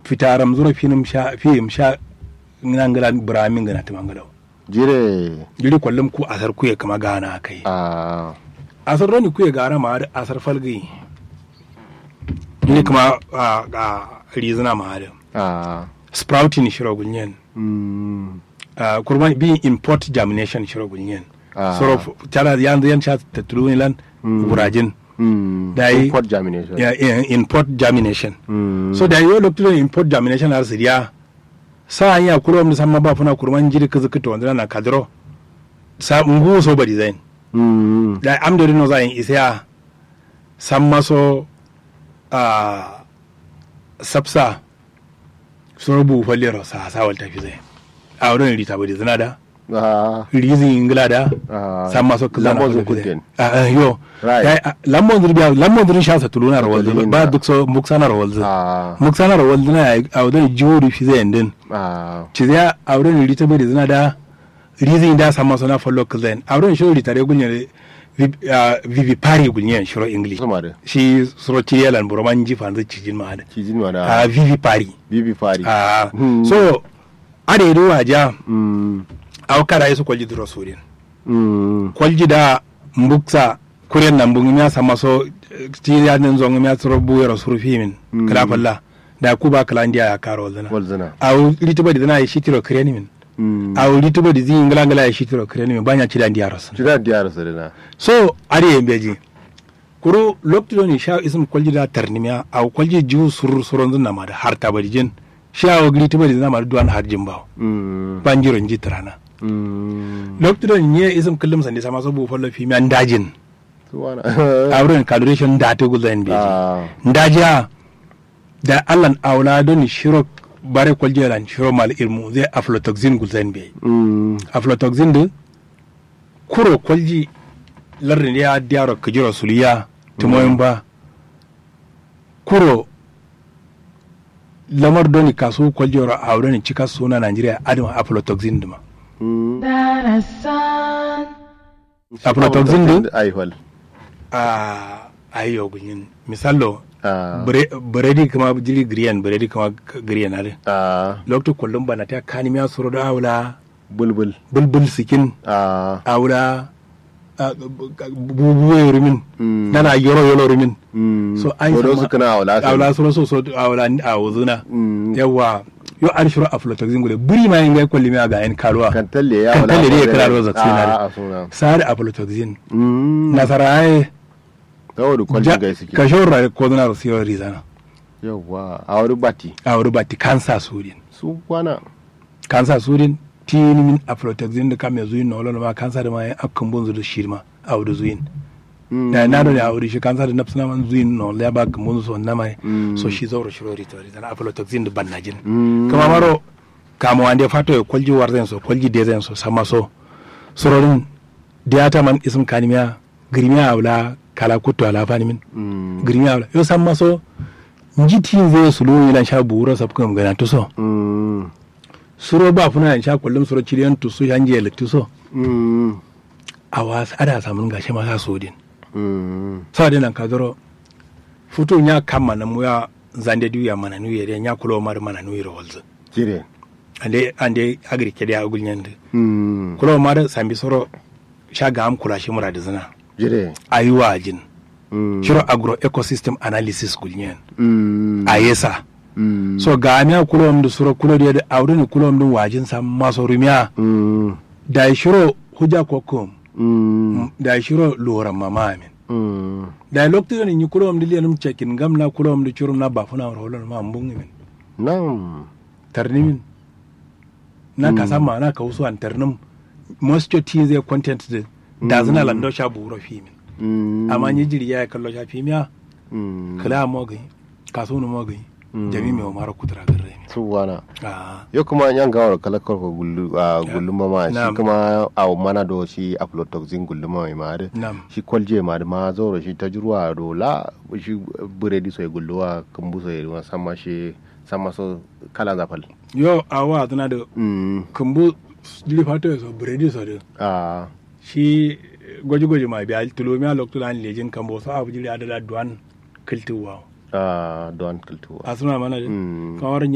fitaram zuro finim sha fim sha ngangala bramin gana timangalo jire jiri kwallum ku asar kuye kama gana kai a asar roni kuye gara ma da asar falgi ni kuma a a rizina ma da a sprouting shiro gunyen mm uh, kurban bi import germination shiro gunyen Ah. soro tara yan yan sha tatulun lan burajin mm Da yi- import germination ya ya- import germination mm so da yo lokto import germination har siriya sa ya kuro mu samma ba funa kurman jiri kazu kito wanda na kadro sa ngu so bari zain mm da am da no zain isa samma so a sapsa so bu fallero sa sa wal tafi zai a wurin rita bari zina da a rizin ingila da Ah. samma so kaza na Lambon tafi zukuten. zai a yo Right. Ya- a- lambon zurbiya lambon zurin sha sa tuluna rawal Dalilin ba da. duk so muksana rawal zai a muksana rawal zina a wurin jiwuri fi zai ndin a cizia auren rita bai da zina da rizin da sama suna follow kazain auren shiro rita da gunyen vivi pari gunyen shiro english zuma da shi suro ciyelan buroman ji fanzu cijin ma da kijin ma a da vivi pari bibi fari a Hmm. so ade do waja mm aw kada yesu kwalji duro surin mm kwalji da mbuksa kuren nan bungi ya sama so ciya nin zongi ya suro buyero suru fimin kala falla da kuba kala ndiya ya karo zina walzana aw rita bai da zina ya shitiro kireni min mm a wuri tuba da zin ngala ngala ya shitiro kireni min banya ci da ndiya rasu jira diyar sa dana so ari yen beji kuru lokto ni sha isum kwalji da tarnimiya aw kwalji jiwu surur suron zunna ma da har tabari jin sha aw gri tuba da zina ma da duwan har jin bawo mm banjiro nji tarana mm lokto ni ne isum kullum sande sama so bu follo fi mi andajin suwana awren calculation da to gulzain beji a ndajiya da allan awla don shiro bare kwalji lan shiro mal ilmu zai aflatoxin gulzain beji mm aflatoxin da kuro kwalji lardin ya diyaro kajiro suliya tumoyin ba kuro lamar doni kasu kwalji ro a wurin cika suna Najeriya adama aflatoxin duma mm Darasan, aflatoxin din aihwal a ayo gunyin misallo a biredi kama jiri griyan biredi kama griyan ale a lokto kullum bana ta kanimiya suro da awla bulbul bulbul sikin a awla bubuwe rumin Mm. nana yoro yoro rumin mm so an Bodo sama- su kana awla sa awla suro so so awla ni a wuzuna Mm. yawa yo an shiro aflatoxin gule buri ma yin ga kulli mi ga en kalwa kan talle ya Kan wala talle ne ya ko kira da- da zaksi na da. a suna sare aflatoxin mm nasara ai gawo da kwallon gai suke ka shora ko na rosiyo rizana yawa a wani bati a wuri bati kansa sudin su kwana kansa sudin tini min aflatoxin da kame zuyin na wala ma kansa da ma yan akkan bunzu da shirma a wuri zuyin Mm. da na da ya wuri shi kansa da nafsina man zuyin na wala ya ba kan bunzu so na mai Mm. so shi zauro shiro rito rizana aflatoxin da ban najin Mm. kama maro kama wande fato e kolji warden so kolji dezen so sama so sororin diata man isum kanimiya girmiya awla kala kutto ala fani min Mm. girmiya awla yo samma so njiti ze sulu ila sha buro sab kam gana to so Mm. suro ba funa sha kullum suro chiriyan to so hanje lekti so Mm. awas ada samun gashi ma sa sodin Mm. sa dinan kadoro futu nya kamma na muya zande duya mana nuye de nya kulo mar mana nuye rolz jire ande ande agri kede agul nyande Mm. kulo mara sambi soro shaga am kula shi mura da zina jire ayuwa jin Mm. shiro agro ecosystem analysis gulnyen Mm. ayesa Mm. so ga miya kulo mdu suro kulo da awre ni kulo mdu wajin sam maso rumiya Mm. da shiro huja kokum Mm. da shiro lora mama amin Mm. da lokto ni ni kulo mdu lianum chekin gamna kulo mdu churum na bafuna rolon ma mbungi min Nam. tarnimin na kasama na kausu an tarnim moisture tea zai content da da zina lando sha buro fi min Mm. amma ni jiri ya kallo shafi miya Mm. kala mogai kaso no mogai Mm. jami mai mara kutura garre mi Su wana. ah Yo kuma yan gawar kalakar ko gullu a gullu mama shi Nam. kuma a mana do shi aflatoxin gullu mama ma da nam shi kwalje ma da ma zoro shi ta jirwa dola shi buredi so ya gulluwa kumbu so ya ruwa sama shi sama so kala zafal. yo awa tana da Mm. kumbu jili fato so bredi so da Ah. shi gwaji gwaji ma biya tulomi a lokto lan lejin kambo so abu jili adala duan kiltuwa Ah, don kultuwa. asuna mana da Mm. kawar